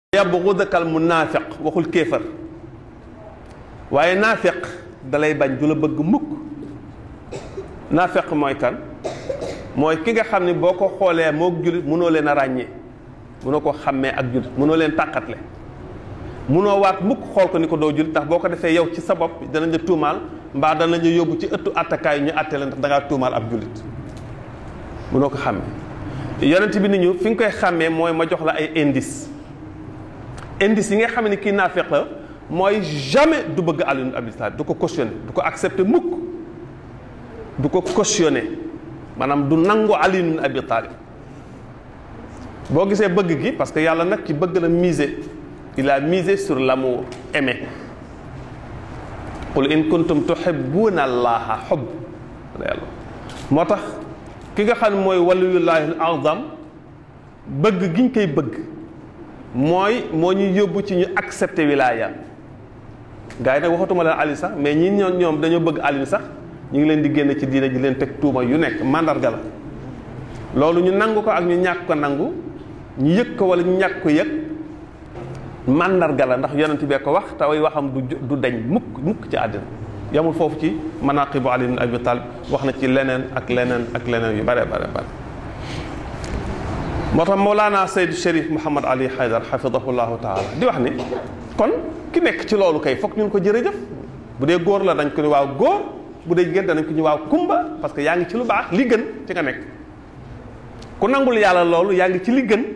yabghudaka al munaafiq waxul kéefar waaye naafiq dalay bañ du la bëgg mukk naafiq mooy kan mooy ki nga xam ne boo ko xoolee moog jullit mënoo leen a ràññee mënoo ko xàmmee ak jullit mënoo leen tàqatle mënoo waat mukk xool ko ni ko doo jullit ndax boo ko defee yow ci sa bopp danañ la tuumaal mbaa danañ la yóbbu ci ëttu attakaay ñu àtte la ndax da ngaa tuumaal ab jullit mënoo ko xàmmee yonent bi ni ñu fi nga koy xàmmee mooy ma jox la ay indice indice yi nga xam ne kii naafiq la mooy jamais du bëgg Ali ibn Abi Talib du ko cautionné du ko accepté mukk du ko cautionné maanaam du nangu Ali ibn Abi Talib boo gisee bëgg gi parce que yàlla nag ci bëgg la miser il a misé sur l'amour aimé qul in kuntum tuhibbuna allaha hubb yàlla moo tax ki nga xam ne mooy waliyullahi al azam bëgg giñ koy bëgg mooy moo ñu yóbbu ci ñu accepté wilaaya gars yi nag waxatuma leen Ali sax mais ñi ñoom ñoom dañoo bëgg Ali sax ñu ngi leen di génn ci diina ji leen teg tuuma yu nekk mandarga la loolu ñu nangu ko ak ñu ñàkk ko nangu ñu yëg ko wala ñu ñàkk ko yëg mandarga la ndax yonent bee ko wax te way waxam du du dañ mukk mukk ci àddina yamul foofu ci manaqibu Ali ibn Abi Talib wax na ci leneen ak leneen ak leneen yu bare bare bare moo tax Mawlana Seydou Chérif Mouhamad Ali Haydar xafidahullahu taala di wax ni kon ki nekk ci loolu kay foog ñun ko jërëjëf bu dee góor la dañ ko ni waaw góor bu dee jigéen danañ ko ni waaw kumba parce que yaa ngi ci lu baax li gën ci nga nekk ku nangul yàlla loolu yaa ngi ci li gën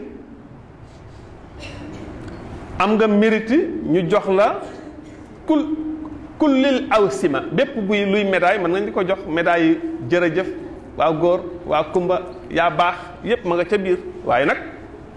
am nga mérite ñu jox la kul kullil awsima bépp buy luy médaille mën nañ di ko jox médaille yi jërëjëf waaw góor waaw kumba yaa baax yépp ma nga ca biir waaye nag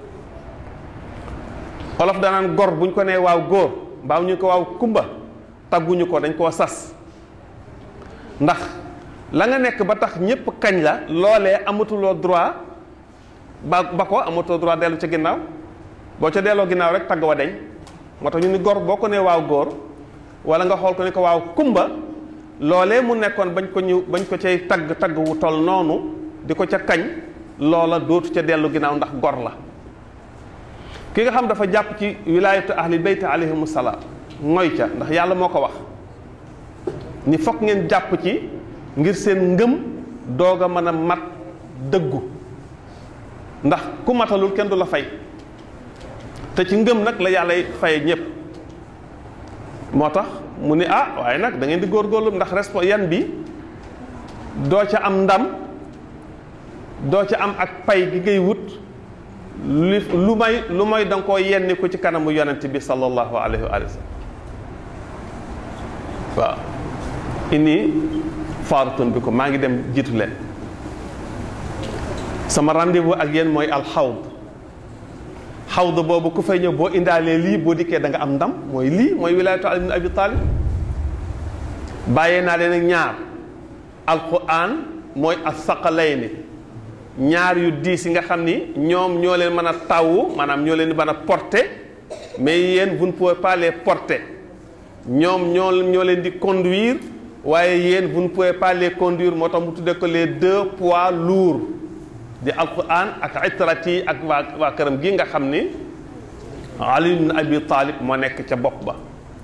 olof danaan gor buñ ko nee waaw góor mbaaw ñu ko waaw kumba tagguñu ko dañ koo sas ndax la nga nekk ba tax ñépp kañ la loolee amatuloo droit ba ba ko amatuloo droit dellu ca ginnaaw boo ca delloo ginnaaw rek tagg wa deñ moo tax ñu ni gor boo ko nee waaw góor wala nga xool ko ni ko waaw kumba loolee mu nekkoon bañ ko ñu bañ ko cay tagg tagg wu tol noonu di ko ca kañ loola dootu ca dellu ginnaaw ndax gor la ki nga xam dafa jàpp ci wilaayatu ahli bayt alayhimu salaam ngoy ca ndax yàlla moo ko wax ni fokk ngeen jàpp ci ngir seen ngëm doog a mën a mat dëggu ndax ku matalul kenn du la fay te ci ngëm nag la yàlla fay ñëpp moo tax mu ni ah waaye nag da ngeen di góorgóorlu ndax respo yan bi doo ca am ndam doo ca am ak pay gi ngay wut li lu may lu may da nga koo yenni ko ci kanamu yonent bi sallallahu alayhi wa sallam waaw inni faaratun bi ko maa ngi dem jiitu leen sama rendez-vous ak yéen mooy alxawd xawd boobu ku fay ñëw boo indaalee lii boo dikkee da nga am ndam mooy lii mooy wilaayatu Ali ibn Abi Talib bàyyee naa leen ak ñaar alquran mooy as-saqalayni ñaar yu diis yi nga xam ni ñoom ñoo leen mën a tawu maanaam ñoo leen mën a porter mais yéen vous ne pouvez pas les porter ñoom ñoo ñoo leen di conduire waaye yéen vous ne pouvez pas les conduire moo tax mu tuddee ko les deux poids lourds di alquran ak itrati ak waa waa këram gi nga xam ni Ali ibn Abi Talib moo nekk ca bopp ba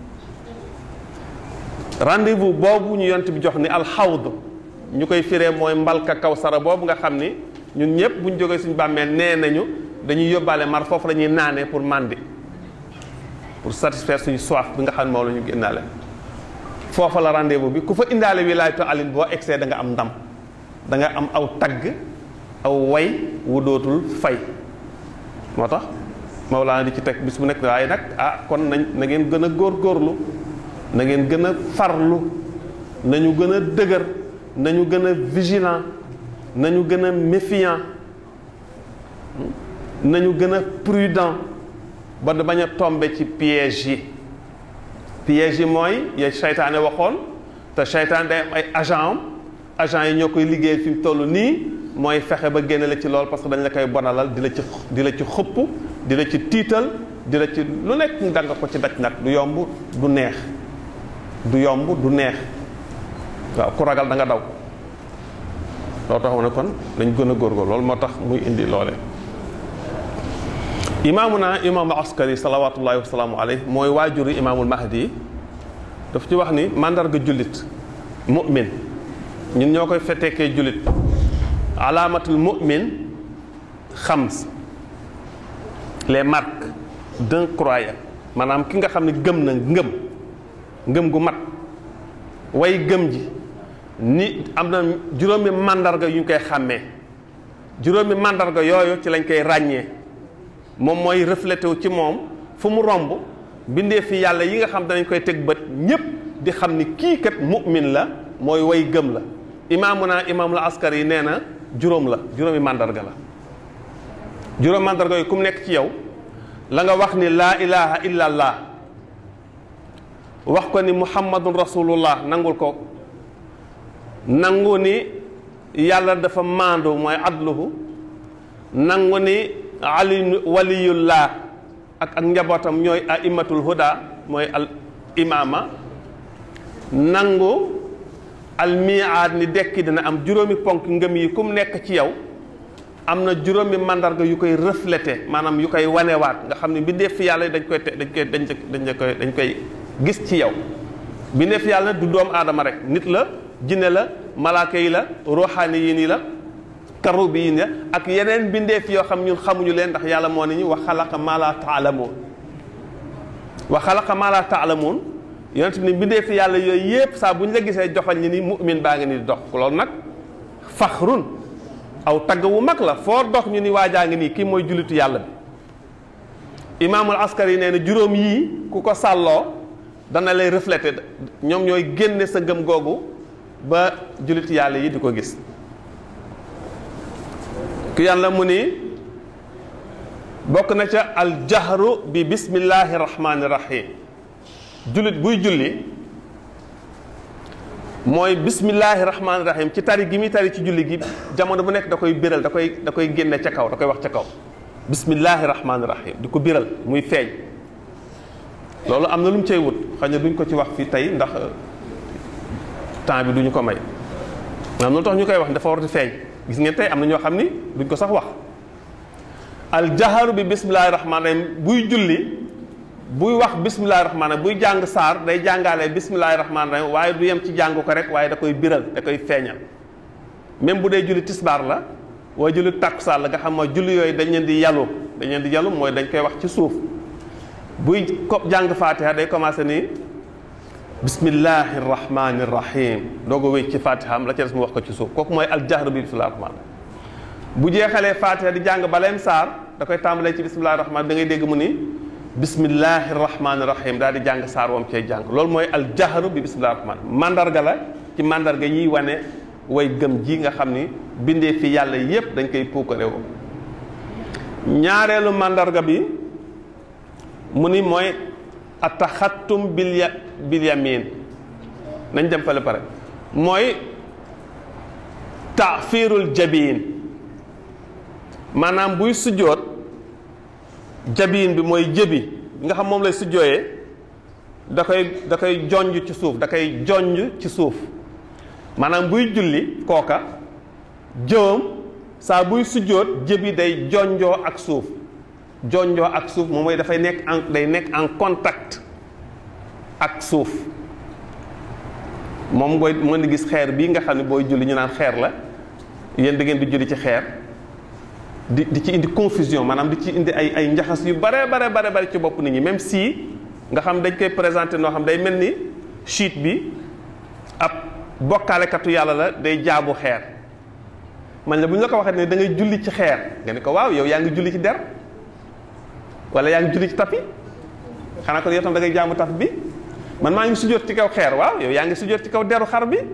rendez-vous boobu ñu yont bi jox ni alxawd ñu koy firee mooy mbalka kawsara boobu nga xam ni ñun ñëpp bu ñu jógee suñu bàmmeel nee nañu dañuy yóbbaale mar foofu la ñuy naanee pour mandi pour satisfaire suñu soif bi nga xam ne moom la ñu génnaale foofa la rendez-vous bi ku fa indaale wilaayatu alin boo egsee da nga am ndam da nga am aw tagg aw way wu dootul fay moo tax Mawlaana di ci teg bis bu nekk waaye nag ah kon nañ na ngeen gën a góorgóorlu na ngeen gën a farlu nañu gën a dëgër nañu gën a vigilant nañu gën a méfiant nañu gën a prudent ba da bañ a tombe ci piège yi piège yi mooy ya seytaane waxoon te seytaane day am ay agent am agent yi ñoo koy liggéey fi mu toll nii mooy fexe ba génne la ci lool parce que dañ la koy bonalal di la ci di la ci xëpp di la ci tiital di la ci lu nekk da nga ko ci daj nag du yomb du neex du yomb du neex waaw ku ragal da nga daw loolu tax ne kon dañ gën a góorgóor loolu moo tax muy indi loole imaamuna imaamul askari salawatullahi wasalaamu alayhi mooy waajuru imaamul mahdi daf ci wax ni mandarga jullit mu'min ñun ñoo koy fetteekee jullit alaamatul mu'min xams les marques d'un croyant maanaam ki nga xam ne gëm na ngëm ngëm gu mat way gëm ji ni am na juróomi mandarga yu ñu koy xàmmee juróomi mandarga yooyu ci lañ koy ràññee moom mooy reflété wu ci moom fu mu romb bindee fi yàlla yi nga xam danañ koy teg bët ñépp di xam ni kii kat mu'min la mooy way gëm la imaamuna imaamul askar yi nee na juróom la juróomi mandarga la juróomi mandarga yi ku mu nekk ci yow la nga wax ni laa ilaha illa allah wax ko ni muhammadun rasulullah nangul ko nangu ni yàlla dafa maandu mooy adluhu nangu ni ali waliyullah ak ak njabootam ñooy aimatul huda mooy al imaama nangu al miaad ni dekki dina am juróomi ponk ngëm yi ku mu nekk ci yow am na juróomi mandarga yu koy reflété maanaam yu koy wanewaat nga xam ne bindeef fi yàlla dañ koy te dañ koy dañ dañ koy dañ koy gis ci yow bindeef yàlla du doomu aadama rek nit la jinne la malaaka yi la ruuxaani yi nii la karubi yi la ak yeneen bindeef yoo xam ñun xamuñu leen ndax yàlla moo ne ñu wa xalaqa maa laa taalamuun wa xalaqa maa laa taalamuun yonent bi ne bindeef yàlla yooyu yépp saa bu ñu la gisee joxoñ ñi ni mu'min baa ngi ni di dox loolu nag faxrun aw tagg wu mag la foo dox ñu ni waajaa ngi nii kii mooy jullitu yàlla bi imaamul askar yi nee na juróom yii ku ko sàlloo dana lay reflété ñoom ñooy génne sa ngëm googu ba jullitu yàlla yi di ko gis ku yàlla mu ni bokk na ca al jahru bi bismillahi rahmaani rahim jullit buy julli mooy bismillahi rahmaani rahim ci tari gi muy tari ci julli gi jamono bu nekk da koy biral da koy da koy génne ca kaw da koy wax ca kaw bismillahi rahmaani rahim di ko biral muy feeñ loolu am na lu mu cay wut xëy na duñ ko ci wax fii tey ndax temps bi duñu ko may am na lu tax ñu koy wax dafa war di feeñ gis ngeen tey am na ñoo xam ni duñ ko sax wax al jaharu bi bismillahi rahmaani rahim buy julli buy wax bismillahi rahmaani buy jàng saar day jàngaale bismillahi rahmaani rahim waaye du yem ci jàng ko rek waaye da koy biral da koy feeñal même bu dee julli tisbaar la waaye julli takkusaan la nga xam mooy julli yooyu dañ leen di yalu dañ leen di yalu mooy dañ koy wax ci suuf buy ko jàng fatiha day commencé ni bismillahi rahmaani rahim doog a wéy ci fatiha am la ca des mu wax ko ci suuf kooku mooy al jahru bi bismillahi rahmaani bu jeexalee fatiha di jàng baleem saar da koy tàmbalee ci bismillahi rahmaani da ngay dégg mu ni bismillahi rahmaani rahim daal di jàng saar wam cay jàng loolu mooy al jahru bi bismillahi rahmaani mandarga la ci mandarga yiy wane way gëm ji nga xam ni bindee fi yàlla yépp dañ koy puukare woo ñaareelu mandarga bi mu ni mooy ataxattum bil ya bil yamin nañ dem fale pare mooy taafirul jabiin maanaam buy sujjoot jabiin bi mooy jëbi bi nga xam moom lay sujjooyee da koy da koy jonj ci suuf da koy jonj ci suuf maanaam buy julli kooka jëwam saa buy sujjoot jëbi day jonjoo ak suuf jonjoo ak suuf moom mooy dafay nekk en day nekk en contact ak suuf moom booy mën di gis xeer bii nga xam ne booy julli ñu naan xeer la yéen da ngeen di julli ci xeer di di ci indi confusion maanaam di ci indi ay ay njaxas yu bare bare bare bare ci bopp nit ñi même si nga xam dañ koy présenté noo xam day mel ni chiite bi ab bokkaalekatu yàlla la day jaabu xeer man la bu ñu la ko waxee ne da ngay julli ci xeer nga ne ko waaw yow yaa ngi julli ci der wala yaa ngi julli ci tapi xanaa ko yow tam da ngay jaamu tap bi man maa ngi sujjóot ci kaw xeer waaw yow yaa ngi sujjóot ci kaw deru xar bi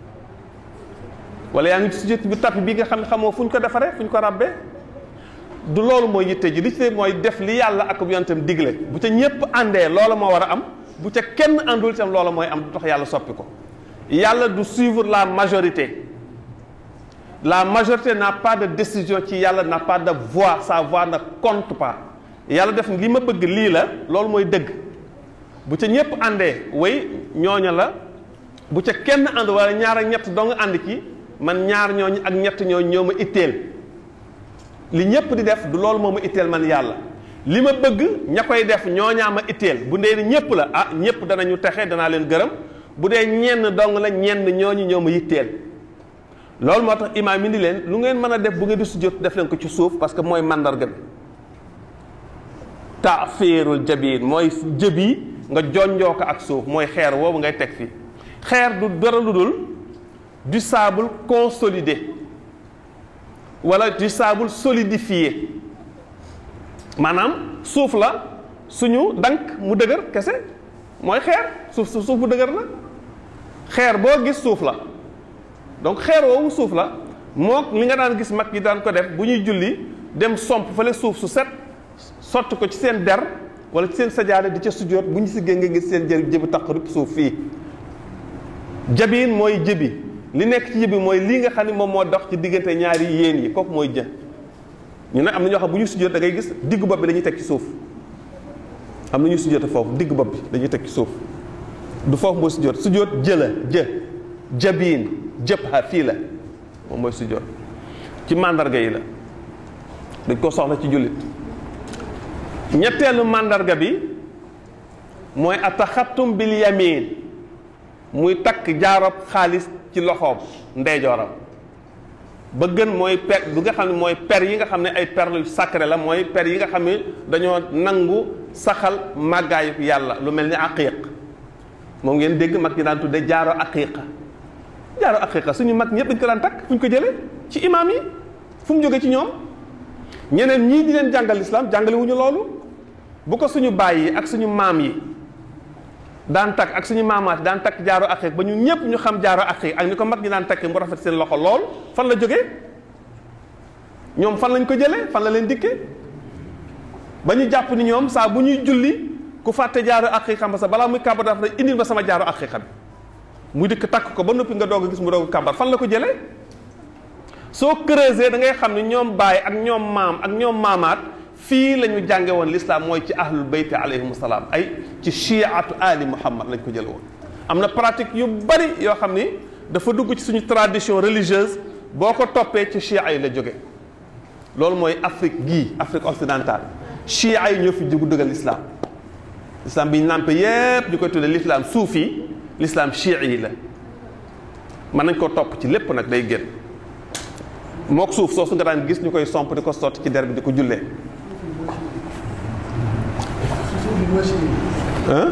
wala yaa ngi sujjóot bi tapi bi nga xam ne xamoo fu ñu ko defaree fu ñu ko ràbbee du loolu mooy yitte ji li ci mooy def li yàlla ak yonentam digle bu ca ñépp àndee loola moo war a am bu ca kenn àndul itam loola mooy am du tax yàlla soppi ko yàlla du suivre la majorité la majorité n'a pas de décision ci yàlla n'a pas de voix sa voix ne compte pas yàlla def li ma bëgg lii la loolu mooy dëgg bu ca ñépp àndee way ñooña la bu ca kenn ànd wala ñaar ak ñett dong ànd ci man ñaar ñooñu ak ñett ñooñu ñoo ma itteel li ñépp di def du loolu moo ma itteel man yàlla li ma bëgg ña koy def ñooñaa ma itteel bu dee ni ñëpp la ah ñëpp danañu texe danaa leen gërëm bu dee ñenn dong la ñenn ñooñu ñoo ma yitteel loolu moo tax imaam indi leen lu ngeen mën a def bu ngeen di sujjóot def leen ko ci suuf parce que mooy mandarga bi taafiirul jabiin mooy jëb yi nga jonjoo ko ak suuf mooy xeer woowu ngay teg fii xeer du dara lu dul du sable consolidé wala du sable solidifié maanaam suuf la suñu dank mu dëgër kese mooy xeer suuf suuf bu dëgër la xeer boo gis suuf la donc xeer woowu suuf la mook li nga daan gis mag yi daan ko def bu ñuy julli dem somp fale suuf su set sotti ko ci seen der wala ci seen sajaade di ca sujjóot bu ñu si gën nga gis seen jë jëbi taq rip suuf fii jabiin mooy jëbi li nekk ci jëbi mooy lii nga xam ne moom moo dox ci diggante ñaari yéen yi kooku mooy jë ñu ne am na ñoo xam bu ñu sujjóot da ngay gis diggu bopp bi dañuy teg ci suuf am na ñuy sujjóote foofu diggu bopp bi dañuy teg ci suuf du foofu mooy sujjóot sujjóot jë la jë jabiin jëb ha fii la moom mooy sujjóot ci màndarga yi la dañ ko soxla ci jullit ñetteelu màndarga bi mooy ataxattum bil yamin muy takk jaarob xaalis ci loxoom ndeyjooram ba gën mooy per bi nga xam ne mooy per yi nga xam ne ay per yu sacré la mooy per yi nga xam ne dañoo nangu saxal màggaayu yàlla lu mel ni aqiq moom ngeen dégg mag ñi daan tudde jaaro aqiqa jaaro aqiqa suñu mag ñëpp dañ ko daan takk fu ñu ko jëlee ci imaam yi fu mu jóge ci ñoom ñeneen ñii di leen jàngal lislaam jàngale wuñu loolu bu ko suñu baay yi ak suñu maam yi daan takk ak suñu maamaat daan takk jaaro aqiq ba ñu ñëpp ñu xam jaaro aqiq ak ni ko mag ñi daan takk mu rafet seen loxo lool fan la jógee ñoom fan lañ ko jëlee fan la leen dikkee ba ñu jàpp ni ñoom saa bu ñuy julli ku fàtte jaaro aqiqam ba sa balaa muy kàmbar dafa indil ma sama jaaro aqiqa bi muy dikk takk ko ba noppi nga doog a gis mu doog a kàmbar fan la ko jëlee soo creuser da ngay xam ne ñoom baay ak ñoom maam ak ñoom maamaat fii la ñu jànge woon l'islam mooy ci ahlul bayt alayhim salaam ay ci chiatu ali muhammad lañ ko jële woon am na pratique yu bari yoo xam ni dafa dugg ci suñu tradition religieuse boo ko toppee ci chia yi la jóge loolu mooy Afrique gii Afrique occidentale chia yi ñoo fi jugu dëggal l'islam l'islam bi ñu nàmpe yépp ñu koy tuddee l'islam suufi l'islam chia yi la mën nañ koo topp ci lépp nag day génn mook suuf soosu nga daan gis ñu koy somp di ko sotti ci der bi di ko jullee ah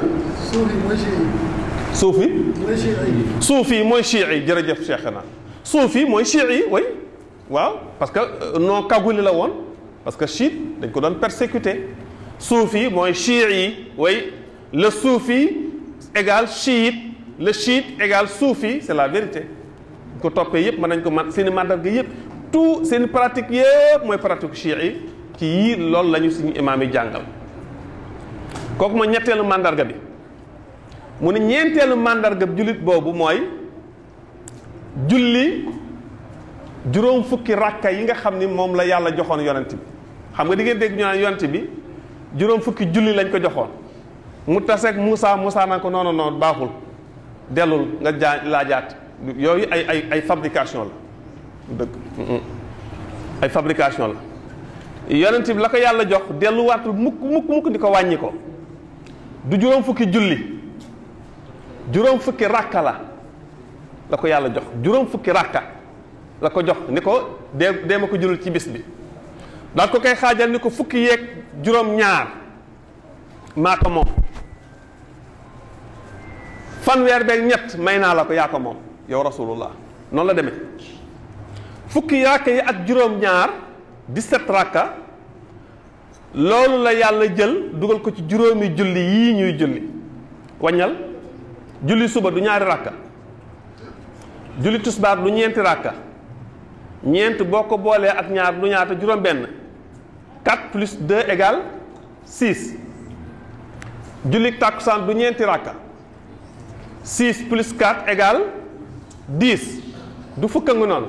suuf yi suuf yi mooy chii yi jërëjëf Cheikhna suuf yi mooy chii yi way waaw parce que non kaguli la woon parce que chiite dañ ko doon persécuté suuf yi mooy chii yi way le soufi égale chiite le chiite égale soufi c'est la vérité ko toppee yëpp mën nañ ko man seeni mandarga yëpp tout seen pratique yëpp mooy pratique chii yi ci yii loolu la ñu suñu imaam yi jàngal kooku mooy ñetteelu mandarga bi mu ne ñeenteelu mandarga bi jullit boobu mooy julli juróom fukki rakka yi nga xam ni moom la yàlla joxoon yonent bi xam nga di ngeen dégg ñu naan yonent bi juróom fukki julli lañ ko joxoon mu taseeg Moussa Moussa naan ko non non non baaxul dellul nga jaa laajaat yooyu ay ay ay fabrication la dëgg ay fabrication la yonent bi la ko yàlla jox delluwaatul mukk mukk mukk di ko wàññi ko du juróom fukki julli juróom fukki rakka la la ko yàlla jox juróom fukki rakka la ko jox ni ko dee dee ma ko julul ci bis bi daal ko koy xaajal ni ko fukki yeeg juróom ñaar maa ko moom fanweer beeg ñett may naa la ko yaa ko moom yow rasulullah noonu la demee fukki rakka yi ak juróom ñaar 17 rakka loolu la yàlla jël dugal ko ci juróomi julli yii ñuy julli waññal julli suba du ñaari rakka julli tusbaar du ñeenti rakka ñeent boo ko boolee ak ñaar du ñaata juróom benn 4 plus 2 égale 6 julli tàkkusaan du ñeenti rakka 6 plus 4 égale 10 du fukk nga noonu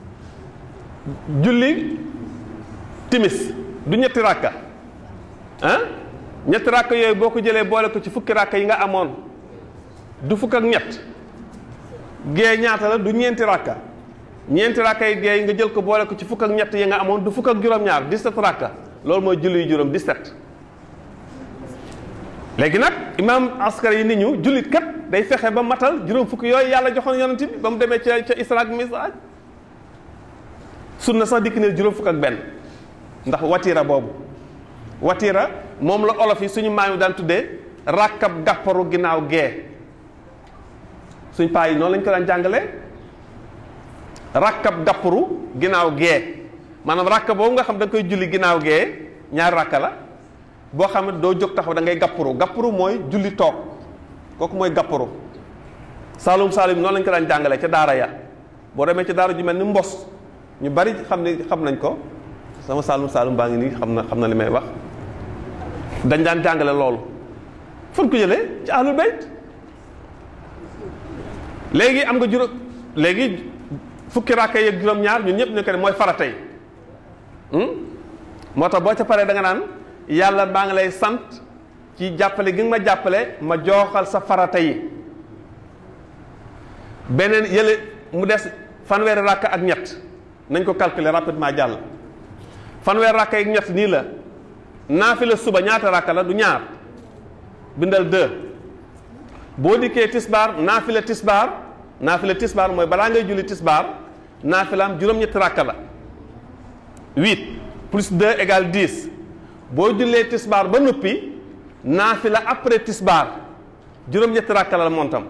julli timis du ñetti rakka ah ñetti rakka yooyu boo ko jëlee boole ko ci fukki rakka yi nga amoon du fukk ak ñett gée ñaata la du ñeenti rakka ñeenti rakka yi gée nga jël ko boole ko ci fukk ak ñett yi nga amoon du fukk ak juróom-ñaar 17 rakka loolu mooy julli yu juróom 17 léegi nag imaam askar yi nit ñu jullit kat day fexe ba matal juróom fukki yooyu yàlla joxoon yonent bi ba mu demee ca ca Isra ak Mi'raj sunna sax dikk ne juróom fukk ak benn ndax watira boobu watira moom la olof yi suñu maam yi daan tuddee rakkab gàpparu ginnaaw gee suñ paa yi noonu lañ ko daan jàngalee rakkab gàpparu ginnaaw gee maanaam rakka boobu nga xam da nga koy julli ginnaaw gee ñaari rakka la boo xam ne doo jóg taxaw da ngay gàpparu gàpparu mooy julli toog kooku mooy gàpparu saalum saalum noonu lañ ko daan jàngalee ca daara ya boo demee ca daara ju mel ni mbos ñu bari xam ne xam nañ ko sama saalum saalum baa ngi nii xam na xam na li may wax dañ daan jàngale loolu fan ko jëlee ci ahlul bayt léegi am nga juróom léegi fukki rakka yeeg juróom-ñaar ñun ñëpp ñu ko ne mooy farata yi moo tax boo ca paree da nga naan yàlla maa ngi lay sant ci jàppale gi nga ma jàppale ma jooxal sa farata yi beneen yële mu des fanweeri rakka ak ñett nañ ko calculer rapidement jàll fanweeri rakka ak ñett nii la naafila suba ñaata rakka la du ñaar bindal deux boo dikkee tisbaar naafila tisbaar naafila tisbaar mooy balaa ngay julli tisbaar naafilaam juróom-ñetti rakka la huit plus deux égale dix boo jullee tisbaar ba noppi naafila après tisbaar juróom-ñetti rakka la montam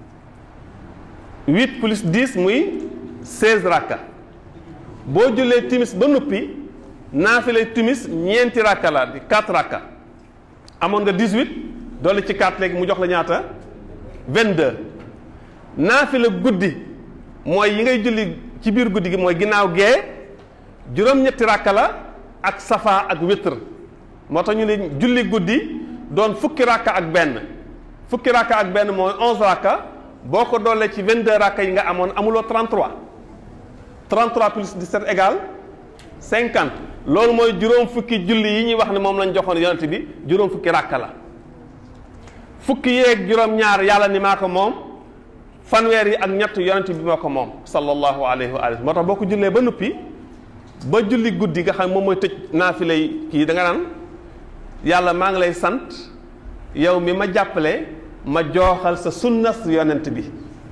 huit plus dix muy seize rakka boo jullee timis ba noppi naafila timis ñeenti rakka la di quatre rakka amoon nga dix-huit dolli ci quatre léegi mu jox la ñaata vingt-deux naafila guddi mooy yi ngay julli ci biir guddi gi mooy ginnaaw gee juróom-ñetti rakka la ak safa ak witr moo tax ñu ne julli guddi doon fukki rakka ak benn fukki rakka ak benn mooy onze rakka boo ko doolee ci 22 rakka yi nga amoon amuloo 33 33 plus 17 égale 50 loolu mooy juróom fukki julli yi ñuy wax ne moom lañ joxoon yonent bi juróom fukki rakka la fukki yeeg juróom-ñaar yàlla ni maa ko moom fanweer yi ak ñett yonent bi moo ko moom sallallahu alayhi wa alihi moo tax boo ko jullee ba noppi ba julli guddi nga xam moom mooy tëj naafila yi kii da nga naan yàlla maa ngi lay sant yow mi ma jàppale ma jooxal sa sunnas yonent bi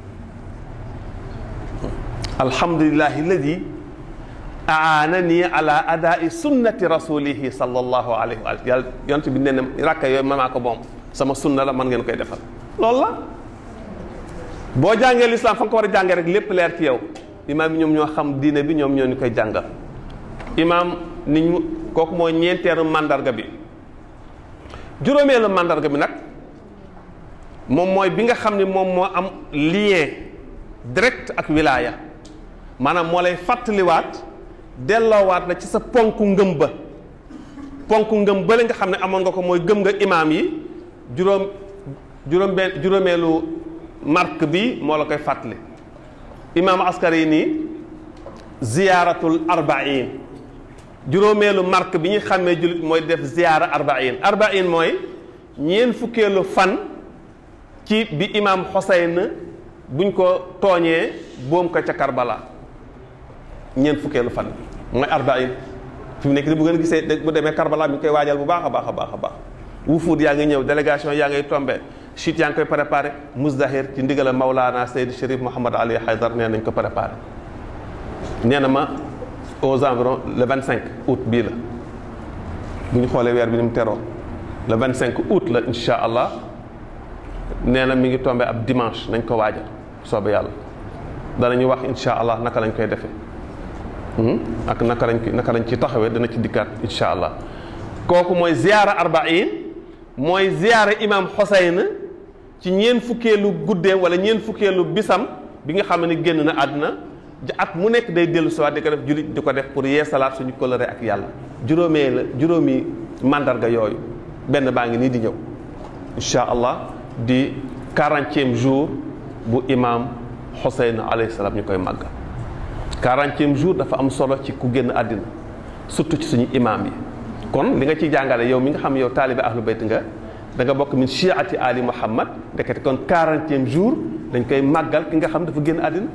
alhamdulillahi alladi aanani ala adai sunnati rasulihi sallallahu alayhi wa alihi yàlla yonent bi nee na rakka yooyu ma maa ko moom sama sunna la man ngeen koy defal loolu la boo jàngee lislaam fa nga ko war a jàngee rek lépp leer ci yow imaam yi ñoom ñoo xam diine bi ñoom ñoo ñu koy jàngal imaam ni ñu kooku mooy ñeenteelu mandarga bi juróomeelu mandarga bi nag moom mooy bi nga xam ne moom moo am lien direct ak wilaaya maanaam moo lay fàttaliwaat delloowaat la ci sa ponk ngëm ba ponk ngëm ba la nga xam ne amoon nga ko mooy gëm nga imaam yi juróom juróom benn juróomeelu marque bi moo la koy fàttali imaam askari yi nii ziyaaratul arbain juróomeelu marque bi ñu xàmmee jullit mooy def ziyaara arbain arbain mooy ñeen fukkeelu fan ci bi imaam Xoseyn buñ ko tooñee boom ko ca Karbala ñeen fukkeelu fan bi mooy arbain fi mu nekk ni bu ngeen gisee bu demee Karbala mi ngi koy waajal bu baax a baax a baax a baax wufuud yaa ngi ñëw délégation yaa ngay tombé chute yaa ngi koy préparé Muzdahir ci ndigal Maulana Seydi Chérif Mouhamad Ali Haydar nee nañ ko préparé nee na ma aux environs le 25 août bii la bu ñu xoolee weer bi ni mu teroo le 25 août la incha allah nee na mi ngi tombé ab dimanche nañ ko waajal soobe yàlla danañu wax incha allah naka lañ koy defee ak naka lañ naka lañ ci taxawee dana ci dikkaat incha allah kooku mooy ziyaara arbaïn mooy ziyaara imam Xoseyn ci ñeen fukkeelu guddeem wala ñeen fukkeelu bisam bi nga xam ne génn na àdduna at mu nekk day dellu siwaat di ko def jullit di ko def pour yeesalaat suñu coloré ak yàlla juróomee la juróomi mandarga yooyu benn baa ngi nii di ñëw incha allah di quarantième jour bu imam Xoseyn alayhi salaam ñu koy màggal quarantième jour dafa am solo ci ku génn àddina surtout ci suñu imam yi kon li nga ciy jàngale yow mi nga xam yow taalibe ahlu bayt nga da nga bokk min chiati ali muhammad ndekete kon quarantième jour dañ koy màggal ki nga xam dafa génn àddina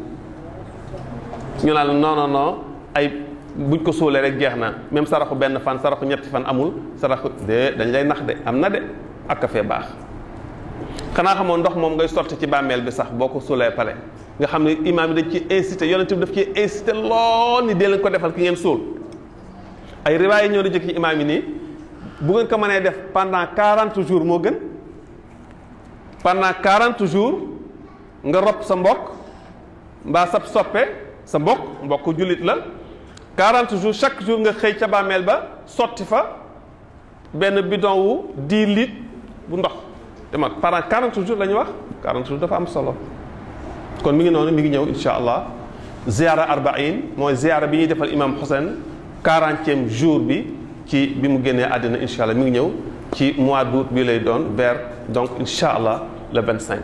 ñu naan non non non ay buñ ko suulee rek jeex na même saraxu benn fan saraxu ñetti fan amul saraxu de dañ lay nax de am na de ak fee baax xanaa xamoon ndox moom ngay sotti ci bàmmeel bi sax boo ko suulee pare nga xam ne imaam yi dañ ci incité yonent bi daf ci incité lool ni dee leen ko defal ki ngeen suul ay riwaay yi ñoo di jëkk ci imaam yi nii bu ngeen ko mënee def pendant 40 jours moo gën pendant 40 jours nga rob sa mbokk mbaa sab soppe sa mbokk mbokk jullit la 40 jours chaque jour nga xëy ca bàmmeel ba sotti fa benn bidon wu 10 litres bu ndox te mag pendant 40 jours la ñu wax 40 jours dafa am solo kon mi ngi noonu mi ngi ñëw insha allah ziara arbaïn mooy ziara bi ñuy defal imam Hussein quarantième jour bi ci bi mu génnee àddina insha allah mi ngi ñëw ci mois d'août bi lay doon vers donc insha allah le 25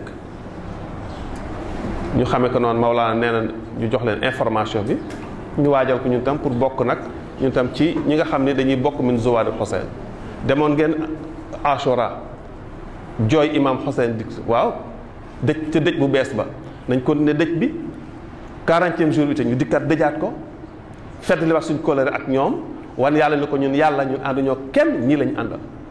ñu xamee ko noonu Maolana nee na ñu jox leen information bi ñu waajal ko ñun tam pour bokk nag ñun tam ci ñi nga xam ne dañuy bokk min zuwaar Hussein demoon ngeen Ashura jooy imam Hussein dik waaw dëj te dëj bu bees ba nañ ko ne dëj bi quarantième jour bi te ñu dikkat dëjaat ko fedd li wax suñ kóllëre ak ñoom wan yàlla ni ko ñun yàlla ñun ànduñoo kenn ñii lañu àndal